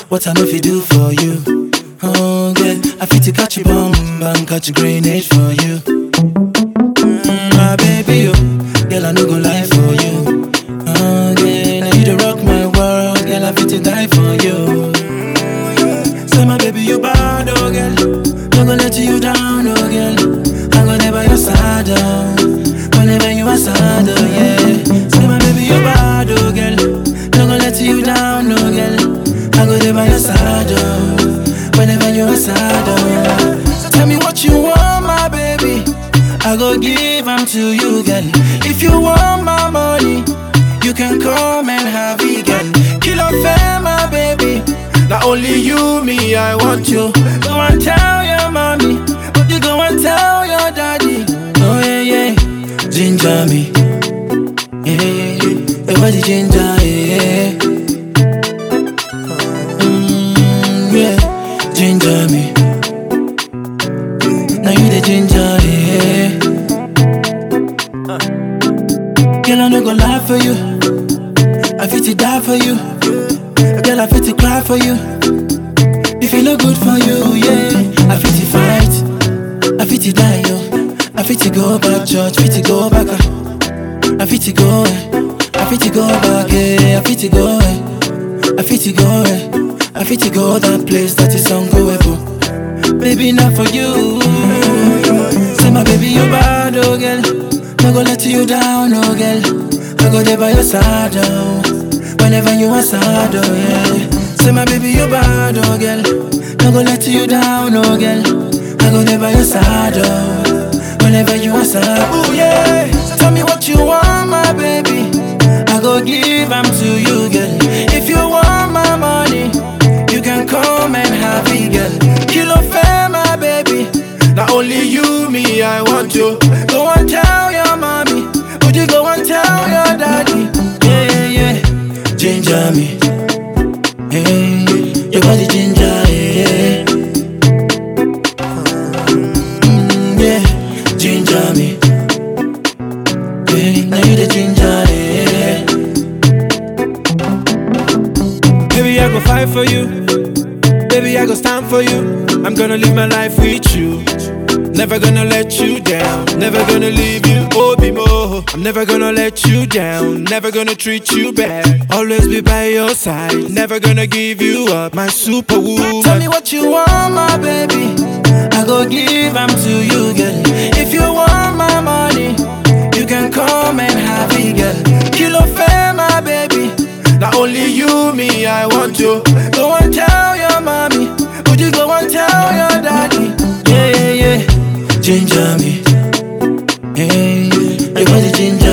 what I know if you do for you. Oh, girl, I fit to catch you bomb and catch a grenade for you. Mm, my baby, oh, girl, I no go lie for you. Oh, girl, now you the rock my world, girl, I fit to die for you. Say my baby, you bad, oh, girl. No gonna let you down, oh, girl. I'm gonna by your side, oh. Whenever you are sad, oh, yeah. Say my baby, you bad, oh, girl. No gonna let you down, oh, girl. I'm gonna by your side, oh. Whenever you are sad, oh. So tell me what you want, my baby. I go give them to you, girl. If you want my money, you can come and have it, girl. Kill off fair, my baby. Not only you, me, I want you. Go and tell your mommy, but you go and tell your daddy. Oh yeah, yeah, ginger me. Yeah, yeah, yeah. Your body ginger, yeah. Mm, yeah, ginger me. Now you the ginger, yeah. Girl, I no go lie for you. I fit to die for you. Girl, I fit to cry for you. If it look good for you, yeah. I fit to fight. I fit to die, yo. I fit to go back, church. Fit to go back. uh. I fit to go, eh. I fit to go back, eh. I fit to go, eh. I fit to go, eh. I fit to go that place that is ungoable. Baby, not for you. Say my baby, you bad, oh girl. No go let you down, oh girl. I go there by your side, oh. Whenever you are sad, oh yeah. Say my baby, you bad, oh girl. No go let you down, oh girl. I go there by your side, oh. Whenever you are sad, oh yeah. So tell me what you want, my baby. I go give them to you, girl. If you want my money, you can come and have it, girl. Kilo fair, my baby. Not only you, me, I want you. Go and tell your mommy. Would you go and tell your daddy? Yeah, yeah, yeah. Ginger me. Hey, your body ginger, yeah. Mm, yeah, ginger me. Yeah, now you the ginger, yeah. Baby, I go fight for you. Baby, I go stand for you. I'm gonna live my life with you. Never gonna let you down. Never gonna leave you, Obi Mo. I'm never gonna let you down. Never gonna treat you bad. Always be by your side. Never gonna give you up, my superwoman. Tell me what you want, my baby. I go give them to you, girl. If you want my money, you can come and have it, girl. Kilo fair, my baby. Not only you, me, I want you. Go and tell your mommy. Would you go and tell your daddy? Yeah, yeah, yeah. Ginger me. Hey, your body ginger